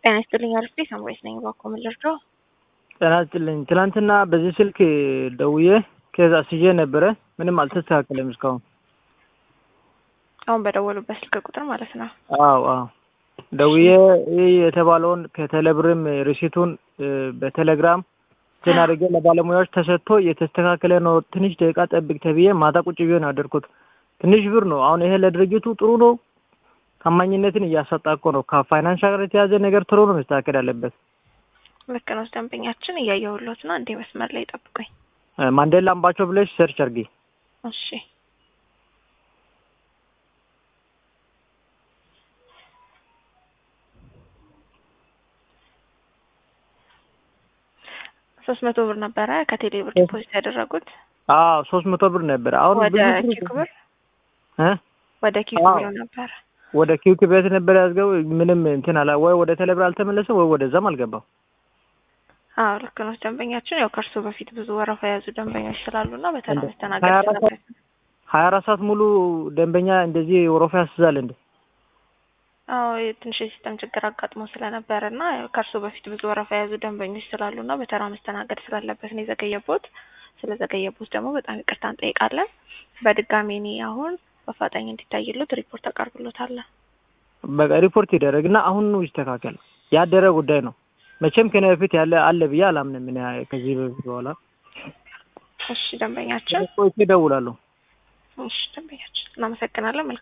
ጤና ይስጥልኝ አርፌ ሳምራይት ነኝ። እባክዎ ምን ልርዳው? ጤና ይስጥልኝ። ትናንትና በዚህ ስልክ ደውዬ ከዛ ስዬ ነበረ። ምንም አልተስተካከለም እስካሁን። አሁን በደወሉበት ስልክ ቁጥር ማለት ነው። አዎ አዎ ደውዬ ይህ የተባለውን ከቴሌብርም ሪሲቱን በቴሌግራም እንትን አድርጌ ለባለሙያዎች ተሰጥቶ እየተስተካከለ ነው። ትንሽ ደቂቃ ጠብቅ ተብዬ ማታ ቁጭ ብዬ ነው ያደርኩት። ትንሽ ብር ነው። አሁን ይሄ ለድርጅቱ ጥሩ ነው። ታማኝነትን እያሳጣ እኮ ነው። ከፋይናንስ ጋር የተያዘ ነገር ቶሎ ነው መስተካከል ያለበት። ልክ ነው። ደንበኛችን እያየሁሎት ነው። እንዴ መስመር ላይ ጠብቁኝ። ማንዴላ አምባቸው ብለሽ ሰርች አድርጊ። እሺ ሶስት መቶ ብር ነበረ ከቴሌ ብር ዲፖዚት ያደረጉት። አዎ ሶስት መቶ ብር ነበረ። አሁን ወደ ብዙ ኪክ ብር እ ወደ ኪክ አዎ። ብር ነበረ። ወደ ኪውክ ቤት ነበር ያዝገው። ምንም እንትን አላ ወይ ወደ ቴሌብር አልተመለሰም ወይ ወደዛም አልገባም። አዎ ልክ ነው። ደንበኛችን ያው ከእርሱ በፊት ብዙ ወረፋ የያዙ ደንበኞች ስላሉና በተራ እንደ- መስተናገድ ሀያ አራት ስላለበት ነው። ሀያ አራት ሰዓት ሙሉ ደንበኛ እንደዚህ ወረፋ ያስዛል እንዴ? አዎ የትንሽ የሲስተም ችግር አጋጥሞ ስለነበረ እና ያው ከእርሱ በፊት ብዙ ወረፋ የያዙ ደንበኞች ስላሉና በተራ መስተናገድ ስላለበት ነው የዘገየቦት። ስለዘገየቦት ደግሞ በጣም ይቅርታ እንጠይቃለን። በድጋሚ እኔ አሁን በአፋጣኝ እንዲታይሉት ሪፖርት አቀርብሎታል። በቃ ሪፖርት ይደረግ እና አሁን ነው ይስተካከል። ያደረ ጉዳይ ነው። መቼም ከኔ በፊት ያለ አለ ብዬ አላምንም። እኔ ከዚህ በፊት በኋላ እሺ ደንበኛችን ቆይቼ እደውላለሁ። እሺ ደንበኛችን እናመሰግናለን። መልካም